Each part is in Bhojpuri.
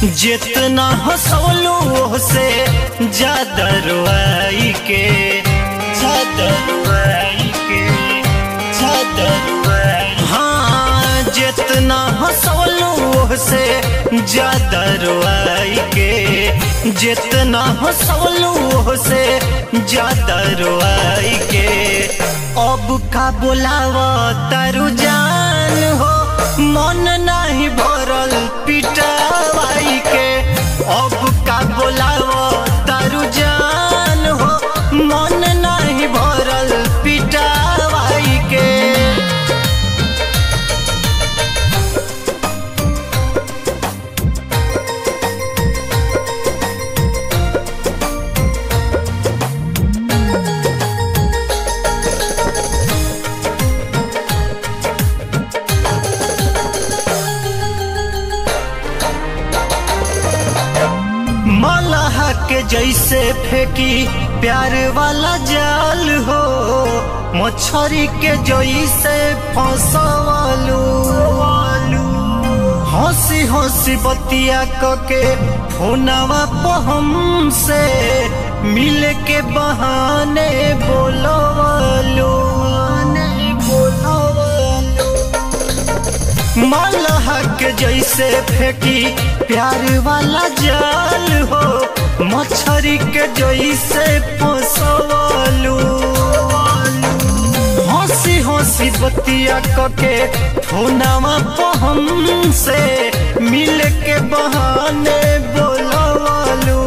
जितना हंसौलू से ज्यादा रुआई के ज्यादा रुआई के ज्यादा रुआई हाँ जितना हंसौलू से ज्यादा रुआई के जितना हंसौलू से ज्यादा रुआई के अब का बोलावा तारू जान हो मन नहीं भरल पिटावाई के अब का बोलावा तारू जान हो मन नहीं भरल पिटावाई के मलह के जैसे फेंकी प्यार वाला जाल हो मछरी के जैसे फंसवालू हंसी हंसी बतिया के फोनवा पहम से मिल के बहाने बोलवालू बोलवालू मलह के जैसे फेंकी प्यार वाला जाल हो मछरी के जैसे फंसवालू हंसी हंसी बतिया के फोनवा पहम से मिल के बहाने बोलवालू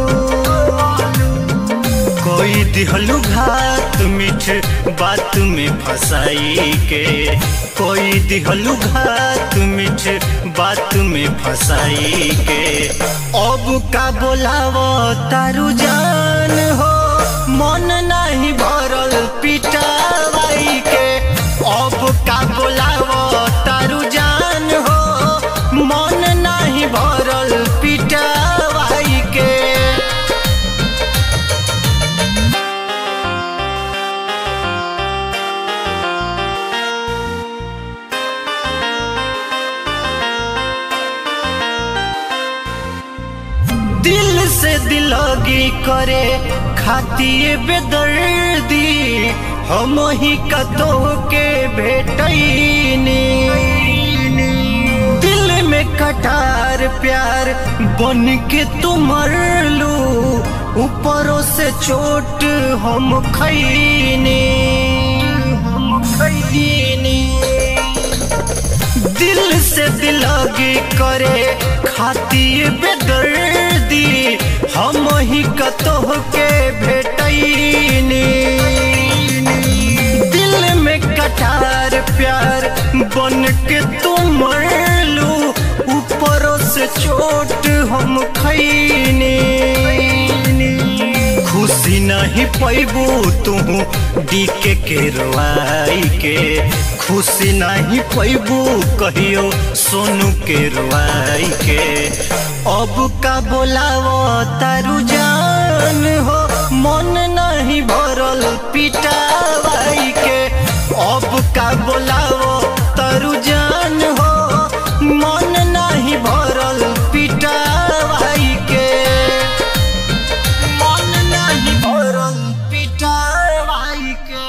कोई दिहलू घात मीठ बात में फंसाई के कोई दिहलू घात मीठ बात में फंसाई के अब का बोलावो तारू जान हो मन नहीं भरल पिटावाई के अब का बोलावो तारू जान हो मन नहीं भरल पिटावाई के दिल से दिलगी करे खातिए बेदर्दी हम ही कतो के भेटैनी दिल में कटार प्यार बन के तुम लू ऊपरों से चोट हम खैनी हम खैनी दिल से दिलगी करे खाती बेदर्दी हम ही कतोह के भेटैनी दिल में कटार प्यार बन के तुम लू ऊपरों से चोट हम खैनी खुशी नहीं पैबू तू डीके के रोआई के खुशी नहीं पैबू कहियो सोनू के रोआई के अब का बोलावो तारू जान हो मन नहीं भरल पिटावाई के अब का बोलावो तारू जान हो मन नहीं भरल पिटावाई के मन नहीं भरल पिटावाई के